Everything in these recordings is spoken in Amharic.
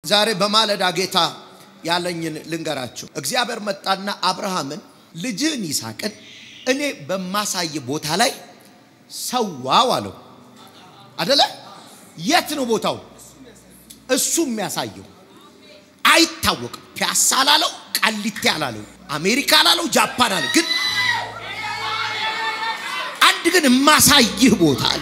ዛሬ በማለዳ ጌታ ያለኝን ልንገራችሁ። እግዚአብሔር መጣና አብርሃምን ልጅህን ይስሐቅን እኔ በማሳይ ቦታ ላይ ሰዋው አለው። አደለ? የት ነው ቦታው? እሱ የሚያሳየው አይታወቅም። ፒያሳ አላለው፣ ቃሊቴ አላለው፣ አሜሪካ አላለው፣ ጃፓን አለ። ግን አንድ ግን የማሳይህ ቦታ አለ።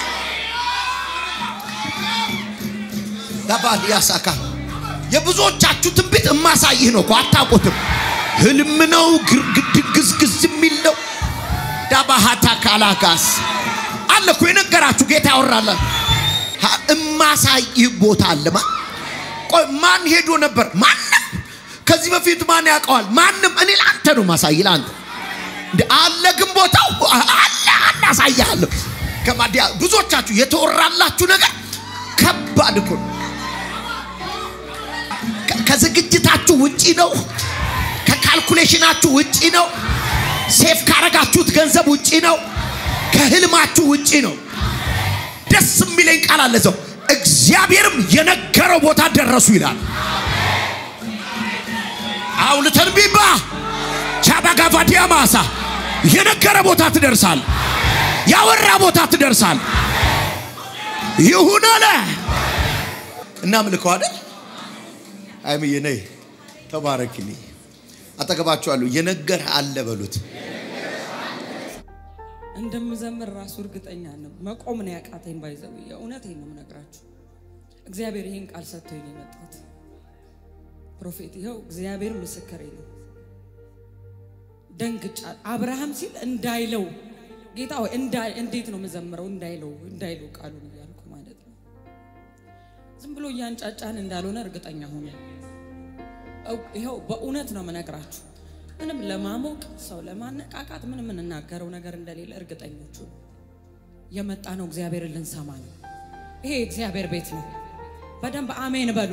ጋባል ያሳካ የብዙዎቻችሁ ትንቢት የማሳይህ ነው እኮ አታውቁትም። ህልም ነው፣ ግዝግዝ የሚል ነው። ዳባሃታ ካላጋስ አለ እኮ የነገራችሁ ጌታ ያወራለ እማሳይህ ቦታ አለማ። ቆይ ማን ሄዶ ነበር? ማንም ከዚህ በፊት ማን ያውቀዋል? ማንም። እኔ ለአንተ ነው ማሳይ፣ ለአንተ አለ። ግን ቦታው አለ አለ፣ አሳይሃለሁ። ከማዲያ ብዙዎቻችሁ የተወራላችሁ ነገር ከባድ እኮ ነው። ከዝግጅታችሁ ውጪ ነው። ከካልኩሌሽናችሁ ውጪ ነው። ሴፍ ካረጋችሁት ገንዘብ ውጪ ነው። ከህልማችሁ ውጪ ነው። ደስ የሚለኝ ቃል አለ ሰው እግዚአብሔርም የነገረው ቦታ ደረሱ ይላል። አውልተን ቢባ ቻባጋቫዲያ ማሳ የነገረ ቦታ ትደርሳል። ያወራ ቦታ ትደርሳል። ይሁን አለ እና ምልከው አይደል አይምዬ ነይ ተባረክልኝ። አጠገባችኋለሁ የነገረ አለ በሉት። እንደምዘምር ራሱ እርግጠኛ ነው። መቆም ነው ያቃተኝ። ባይዘው የእውነቴን ነው የምነግራችሁ። እግዚአብሔር ይህን ቃል ሰጥቶኝ ነው የመጣሁት። ፕሮፌት ይኸው እግዚአብሔር ምስክሬ ነው። ደንግጫ አብርሃም ሲል እንዳይለው ጌታ ሆይ እንዴት ነው የምዘምረው? እንዳይለው እንዳይለው ቃሉን እያልኩ ማለት ነው። ዝም ብሎ እያንጫጫን እንዳልሆነ እርግጠኛ ሆነ። ይኸው በእውነት ነው የምነግራችሁ። ምንም ለማሞቅ ሰው ለማነቃቃት ምንም የምንናገረው ነገር እንደሌለ እርግጠኞቹ የመጣ ነው። እግዚአብሔርን ልንሰማ ነው። ይሄ እግዚአብሔር ቤት ነው። በደንብ አሜን በሉ።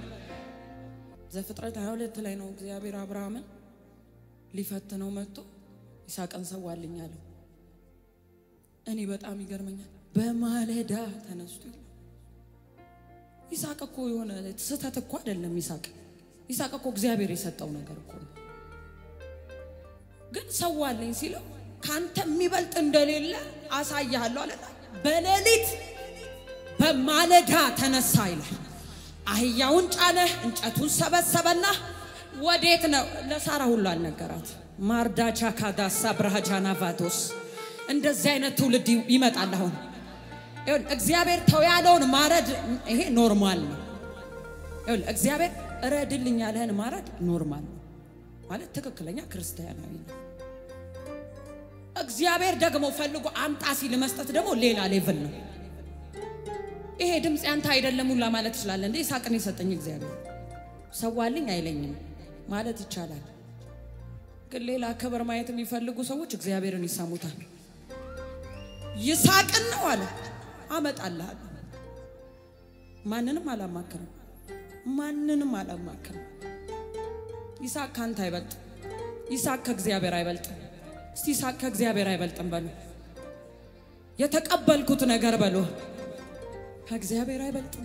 ዘፍጥረት 22 ላይ ነው እግዚአብሔር አብርሃምን ሊፈትነው መጥቶ ይስሐቅን ሰዋልኝ አለው። እኔ በጣም ይገርመኛል። በማለዳ ተነስቶ ይስሐቅ እኮ የሆነ ስህተት እኮ አይደለም። ይስሐቅ ይስሐቅ እኮ እግዚአብሔር የሰጠው ነገር እኮ ነው። ግን ሰዋለኝ ሲለው ካንተ የሚበልጥ እንደሌለ አሳያለሁ አለና በሌሊት በማለዳ ተነሳ ይላል። አህያውን ጫነ፣ እንጨቱን ሰበሰበና ወዴት ነው? ለሳራ ሁሉ አልነገራት። ማርዳቻ ካዳሳ ብርሃጃና ቫቶስ እንደዚህ አይነት ትውልድ ይመጣል። አሁን እግዚአብሔር ተው ያለውን ማረድ ይሄ ኖርማል ነው። እግዚአብሔር እረድልኝ ያለህን ማረድ ኖርማል ነው ማለት ትክክለኛ ክርስቲያናዊ ነው። እግዚአብሔር ደግሞ ፈልጎ አምጣ ሲል መስጠት ደግሞ ሌላ ሌቭል ነው። ይሄ ድምፅ ያንተ አይደለም ሁላ ማለት ይችላል። እንዴ ይስሐቅን የሰጠኝ እግዚአብሔር ሰዋልኝ አይለኝም ማለት ይቻላል። ግን ሌላ ክብር ማየት የሚፈልጉ ሰዎች እግዚአብሔርን ይሰሙታል። ይስሐቅን ነው አለ አመጣልሃለሁ። ማንንም አላማክርም፣ ማንንም አላማክርም። ይስሐቅ ካንተ አይበልጥም። ይስሐቅ ከእግዚአብሔር አይበልጥም። እስቲ ይስሐቅ ከእግዚአብሔር አይበልጥም በሉ። የተቀበልኩት ነገር በሉ ከእግዚአብሔር አይበልጥም።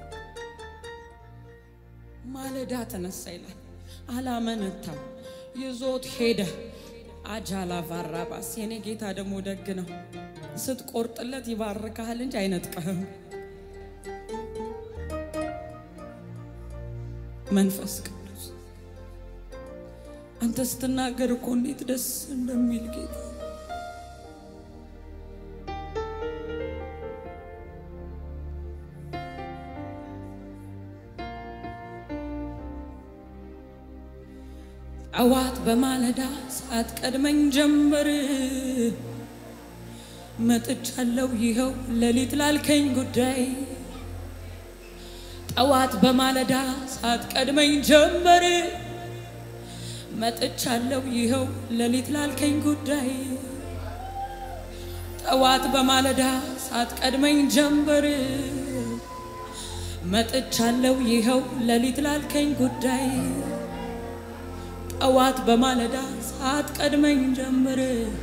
ማለዳ ተነሳ ይላል። አላመነታም፣ ይዞት ሄደ። አጃላ ቫራባስ የኔ ጌታ ደግሞ ደግ ነው። ስትቆርጥለት ይባርካል እንጂ አይነጥቀህም። መንፈስ ቅዱስ አንተ ስትናገር እኮ እንዴት ደስ እንደሚል ጌታ ጠዋት በማለዳ ሰዓት ቀድመኝ ጀምር መጥቻለሁ ይኸው ሌሊት ላልከኝ ጉዳይ ጠዋት በማለዳ ሰዓት ቀድመኝ ጀምር መጥቻለሁ ይኸው ሌሊት ላልከኝ ጉዳይ ጠዋት በማለዳ ሰዓት ቀድመኝ ጀምር መጥቻለሁ ይኸው ሌሊት ላልከኝ ጉዳይ ጠዋት በማለዳ ሰዓት ቀድመኝ ጀምር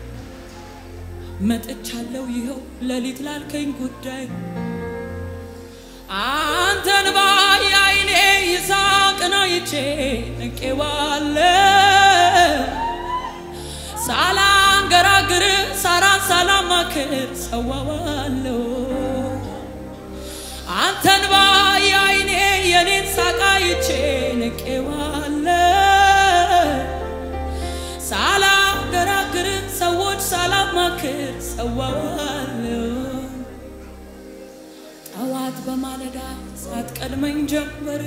መጥቻለሁ ይኸው ሌሊት ላልከኝ ጉዳይ አንተን ባይ አይኔ አይቼ ንቄዋለ ሳላንገራግር ሳራን ሳላማክር ሰዋዋለሁ አንተን ባይ አይኔ የኔን ሳቅ አይቼ ንቄዋለ ሳላንገራግር ሰዎች ሳላማክር ሰዋዋለሁ ጠዋት በማለዳ ሳትቀድመኝ ጀምበር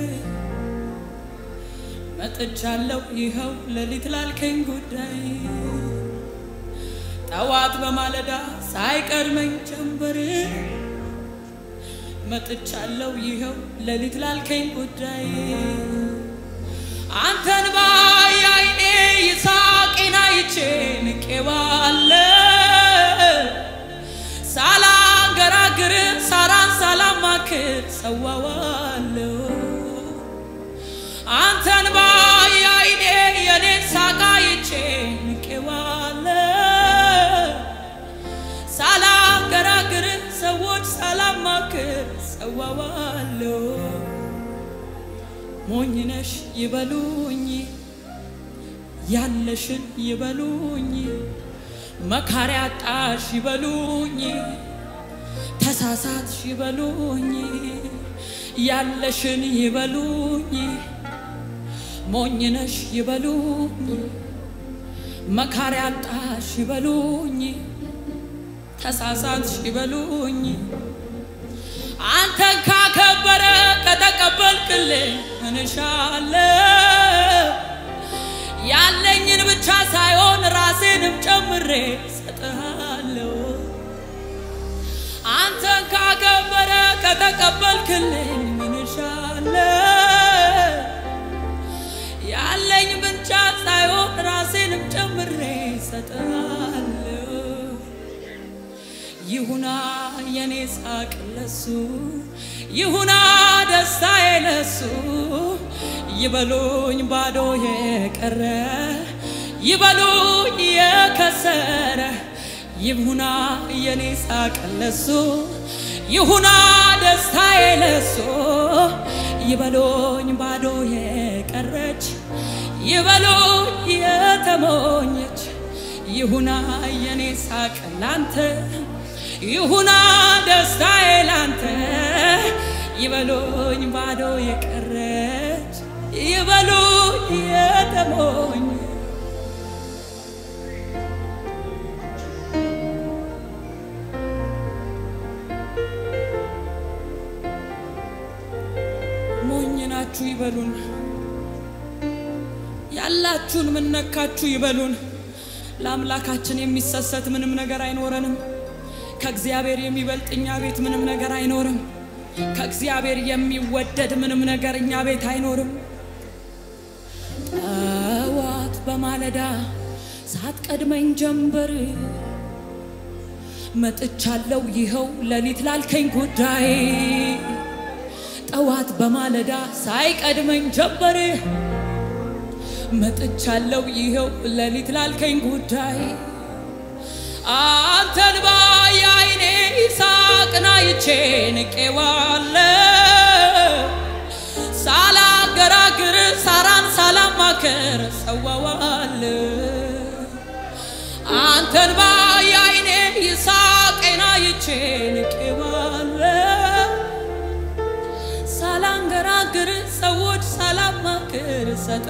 መጥቻለሁ ይኸው ሌሊት ላልከኝ ጉዳይ ጠዋት በማለዳ ሳይቀድመኝ ጀምበር መጥቻለሁ ይኸው ሌሊት ላልከኝ ጉዳይ አንተን ባይ አይኔ ይሳቄን አይቼ ንቄዋለሁ ሳላንገራግር ሳራን ሳላማክር ሰዋዋለሁ አንተን ባይ አይኔ የኔን ሳቅ አይቼ ንቄዋለሁ ሳላንገራግር ሰዎች ሳላማክር ሰዋዋለሁ ሞኝነሽ ይበሉኝ ያለሽን ይበሉኝ መካሪ አጣሽ ይበሉኝ ተሳሳትሽ ይበሉኝ ያለሽን ይበሉኝ ሞኝነሽ ይበሉኝ መካሪ አጣሽ ይበሉኝ ተሳሳትሽ ይበሉኝ አንተን ካከበረ ከተቀበልክልኝ እንሻለሁ ያለኝን ብቻ ሳይሆን ራሴንም ጨምሬ ሰጥሃለሁ። አንተን ካከበረ ከተቀበልክልኝ ምንሻለሁ ያለኝ ብቻ ሳይሆን ራሴንም ጨምሬ ሰጥሃለሁ። ይሁና የኔ ሳቅ ለሱ ይሁና ደስታዬ ለሱ ይበሉኝ ባዶ የቀረ ይበሉኝ የከሰረ ይሁና የኔ ሳቅ ለሱ ይሁና ደስታዬ ለሱ ይበሉኝ ባዶ የቀረች ይበሉኝ የተሞኘች ይሁና የኔ ሳቅ ላንተ ይሁና ደስታዬ ላንተ ይበሉኝ ባዶ የቀረች ይበሉኝ የተሞኝ ሞኝ ናችሁ ይበሉን፣ ያላችሁን ምን ነካችሁ ይበሉን። ለአምላካችን የሚሰሰት ምንም ነገር አይኖረንም። ከእግዚአብሔር የሚበልጥ እኛ ቤት ምንም ነገር አይኖርም። ከእግዚአብሔር የሚወደድ ምንም ነገር እኛ ቤት አይኖርም። ጠዋት በማለዳ ሳትቀድመኝ ጀንበር መጥቻለሁ ይኸው ሌሊት ላልከኝ ጉዳይ ጠዋት በማለዳ ሳይቀድመኝ ጀንበር መጥቻለሁ ይኸው ሌሊት ላልከኝ ጉዳይ አንተን ባይ አይኔ ይሳቅን አይቼ ንቄዋለሁ ሳላገራግር ሳራን ሳላማከር ሰዋዋለሁ አንተን ባይ አይኔ ይሳቅን አይቼ ንቄዋለሁ ሳላንገራግር ሰዎች ሳላማክር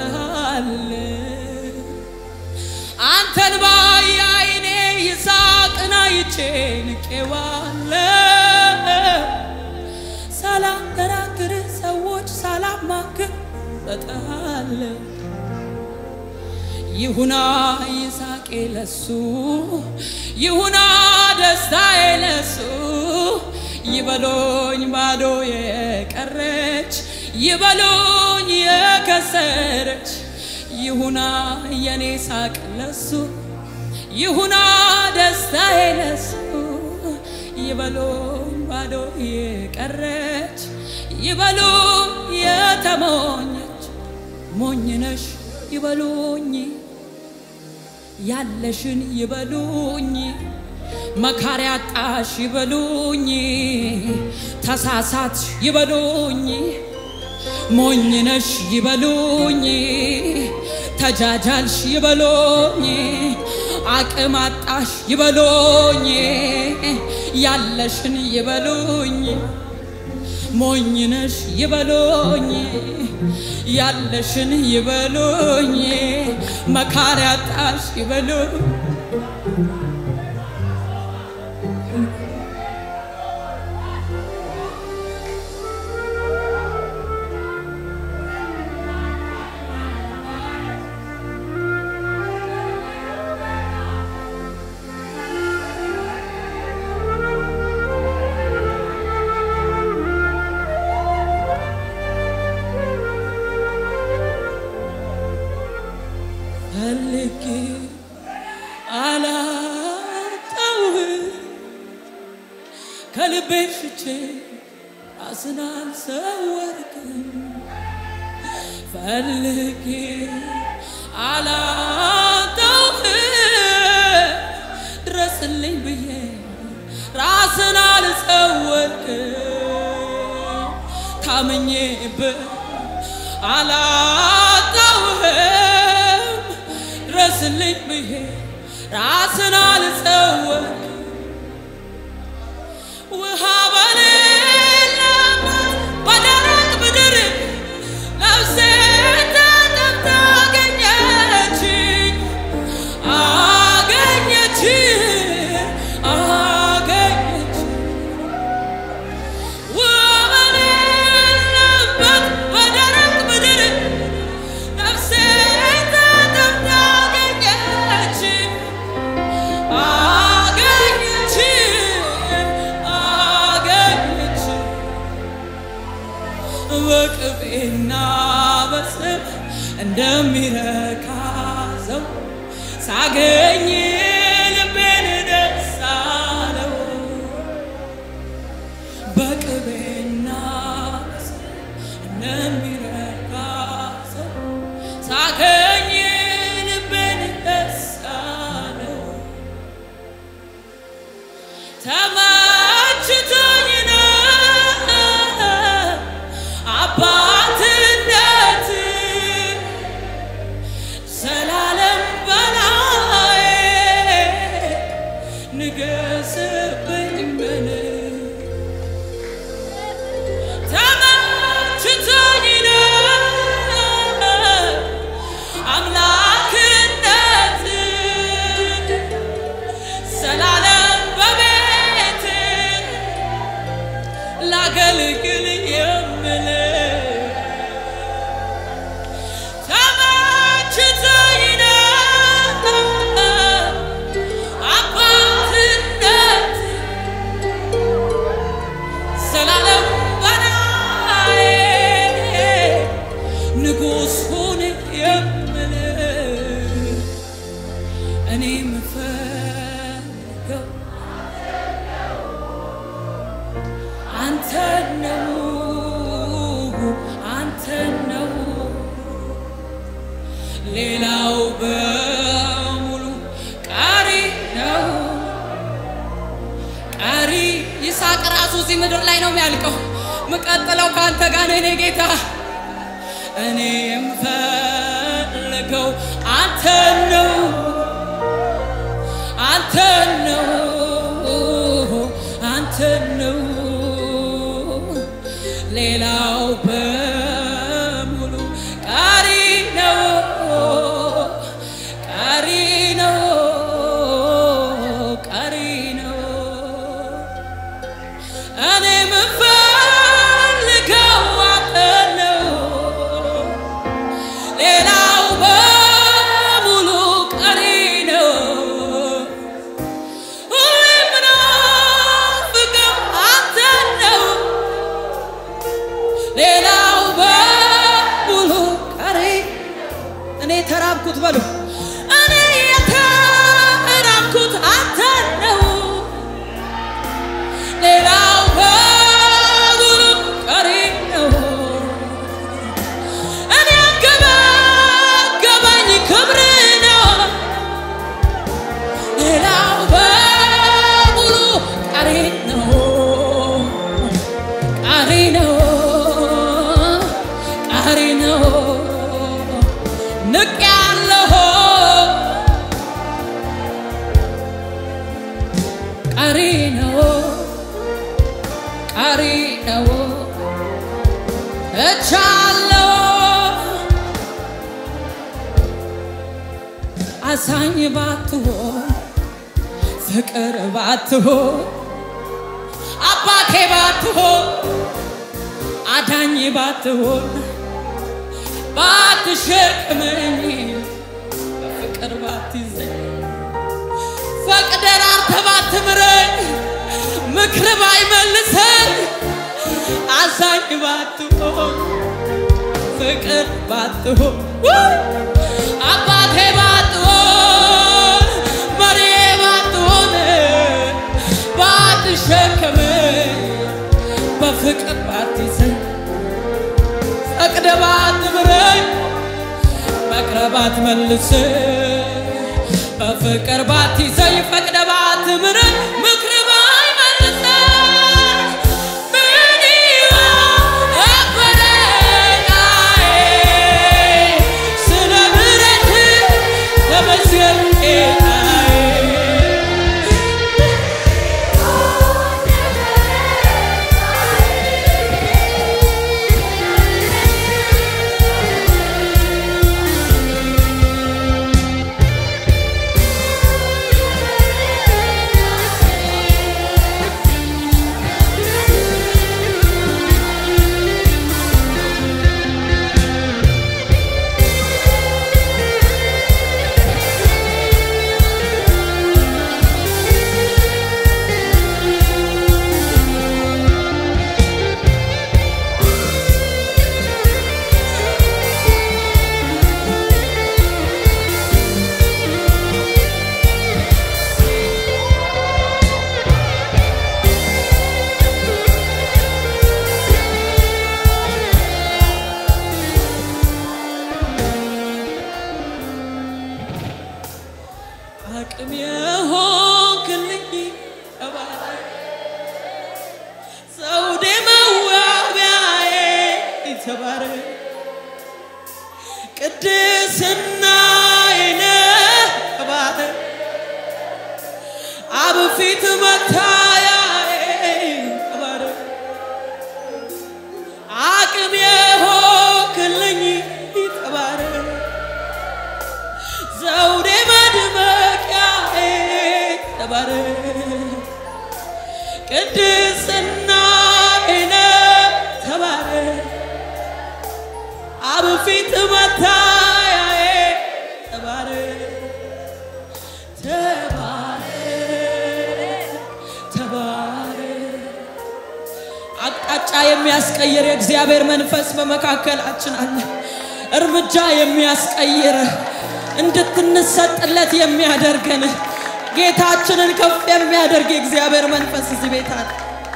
ሰጠሃለሁ አንተን ባይ አይኔ ይሳቅን አይቼ ንቄዋለሁ ሳላንገራግር ሰዎች ሳላማክር ሰጠሃለሁ ይሁና ይሳቄ ለሱ ይሁና ደስታዬ ለሱ ይበሎኝ ባዶ የቀረች ይበሎኝ የከሰረች ይሁና የኔ ሳቅ ለሱ ይሁና ደስታዬ ለሱ ይበሎኝ ባዶ የቀረች ይበሉኝ የተሞኘች ሞኝነሽ ይበሉኝ ያለሽን ይበሉኝ መካሪ አጣሽ ይበሉኝ ተሳሳትሽ ይበሉኝ ሞኝነሽ ይበሉኝ፣ ተጃጃልሽ ይበሉኝ፣ አቅም አጣሽ ይበሉኝ፣ ያለሽን ይበሉኝ። ሞኝነሽ ይበሉኝ፣ ያለሽን ይበሉኝ፣ መካሪ አጣሽ ይበሉኝ። ፈልጌ አላጣውህም ከልቤ ሽቼ ራስን አልሰወርክም ፈልጌ አላጣውህም ድረስልኝ ብዬ ራስን አልሰወርክም ታምኜብህ አላጣውህም ድረስልኝ ብዬ ራስን አልሰወርክም ውሃ በሌለበት በደረቅ ምድር ነፍሴ ተጠምታ አገኘችኝ አገኘችኝ አገኘችኝ ውሃ በሌለበት በደረቅ ምድር ነፍሴ ተጠምታ አገኘችኝ አገኘችኝ አገኘችኝ በቅቤና በስብ እንደሚረካ ሰው ሳገኝ ልቤን ደስ አለው። በቅቤና በስብ እንደሚረካ ሰው ሳገኝ ልቤን ደስ አለው። ተመችቶኝ ነው አባትነት ዘላለም በላይ ንገስብኝ ምን ተመችቶኝ ነው አምላክነት ዘላለም በቤት ላገልግል የምል ተመችቶኝ ነው አባትነት ዘላለም በላይ ንጉሥ ሁን የምል እኔ የምፈልገው አንተ ነው አንተ ነው ሌላው በሙሉ ቀሪ ነው ቀሪ ይስሐቅ ራሱ እዚህ ምድር ላይ ነው የሚያልቀው ምቀጥለው ከአንተ ጋር ነው የኔ ጌታ እኔ የምፈልገው አንተ ነው አንተ ነው አንተ ነው ሌላው በሙሉ ቀሪ ነው ቀሪ ነው ቀሪ ነው እኔ የምፈልገው አንተ ነው ሌላው በሙሉ ቀሪ ነው ሁሌ የምናፍቀው አንተ ነው ሌላው በሙሉ ቀሪ እኔ የተራብኩት በሉ እኔ የተራብኩት አንተ ነው ሌላው በሙሉ ቀሪ ነው እኔ አንገበገበኝ ክብር ነው ሌላው በሙሉ ቀሪ ነው ቀሪ ነው ነው ንቅ ያለሁ ቀሪ ነው ቀሪ ነው እቻለሁ አዛኝ ባትሆን ፍቅር ባትሆን አባቴ ባትሆን አዳኝ ባትሆን ባትሸክመኝ በፍቅር ባትይዘኝ ፈቅደን አንተ ባትምረኝ ምክር ባይመልሰን አዛኝ ባትሆን ፍቅር ባትሆን አባቴ ባትሆን መሪ ባትሆን ባትሸከመኝ በፍቅር ባትይዘኝ ፈቅደ ባትምረኝ መክረህ ባትመልሰኝ በፍቅር ባትይዘኝ ፈቅደ ባትምረኝ ምክር ባይመልሰኝ ምን ይሆን ነበረኝ ስለ ምሕረትህ ተመስገን ጌታዬ አቅም የሆንክልኝ ተባረክ ዘውዴ መዋቢያዬ ተባረክ ቅድስናዬ ነህ ተባረክ አብ ፊት መታያዬ ተባረክ አቅም የሆንክልኝ ተባረክ ዘውዴ መድመቂያዬ ተባረክ ቅድስናዬ ነህ ተባረክ አብ ፊት መታያዬ ተባረክ ተባረክ ተባረክ አቅጣጫ የሚያስቀይር የእግዚአብሔር መንፈስ በመካከላችን አለ። እርምጃ የሚያስቀይር እንድትንሰጥለት የሚያደርገን ጌታችንን ከፍ የሚያደርግ የእግዚአብሔር መንፈስ እዚህ ቤት አለ።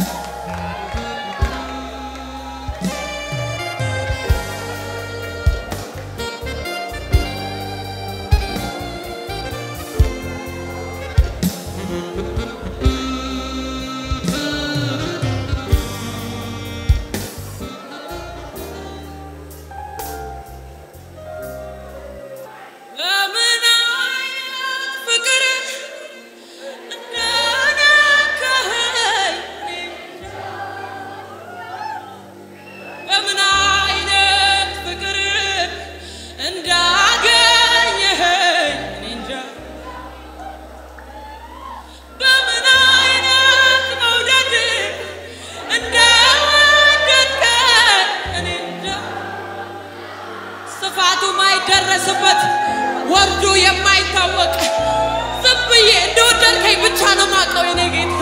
በምን አይነት ፍቅር እንደነካኸኝ በምን አይነት ፍቅር እንዳገኘኸኝ እኔ እንጃ። በምን አይነት መውደድ እንደወደድከኝ እኔ እንጃ። ስፋቱ ማይደረስበት ወርዱ የማይታወቅ ዝም ብዬ እንደወደድከኝ ብቻ ነው ማውቀው የኔ ጌታ።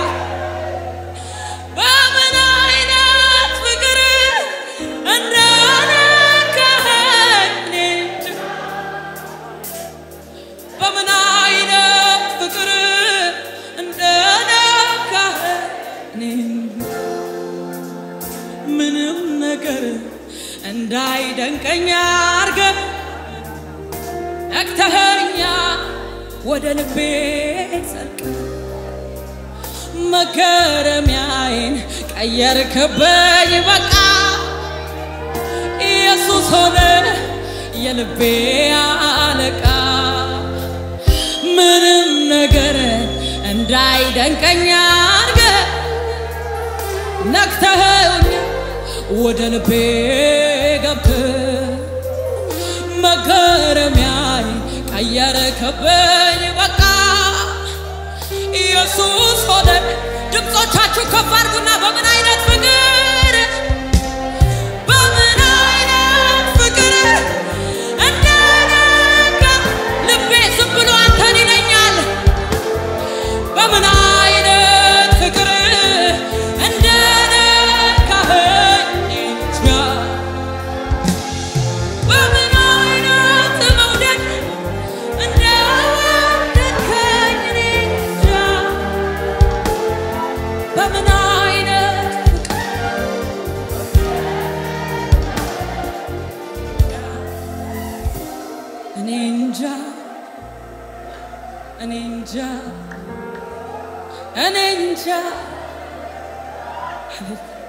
በምን አይነት ፍቅር እንደነካኸኝ እኔ እንጃ። በምን አይነት ፍቅር እንደነካኸኝ እኔ እንጃ። ምንም ነገር እንዳይደንቀኝ አርገህ ነቅተኸኛ ወደ ልቤ ጸልቅ መገረሚያዬን ቀየርክብኝ በቃ ኢየሱስ ኢየሱስ ሆነ የልቤ አለቃ ምንም ነገር እንዳይደንቀኝ አድርገ ነክተኸኝ ወደ ልቤ ገብተ መገረሚያይ ቀየረከበኝ በቃ ኢየሱስ ሆነ ድምፆቻችሁ ከፍ አድርጉና በምን አይነት ፍቅር በምን አይነት ፍቅር እንደነካ ልቤ ዝም ብሎ አንተን ይለኛል በምን አይነት ፍቅር እንደነካኸኝ እንጃ በምን አይነት መውደድ እንደወደድከኝ እኔ እንጃ በምን አይነት እኔ እንጃ እኔ እንጃ እኔ እንጃ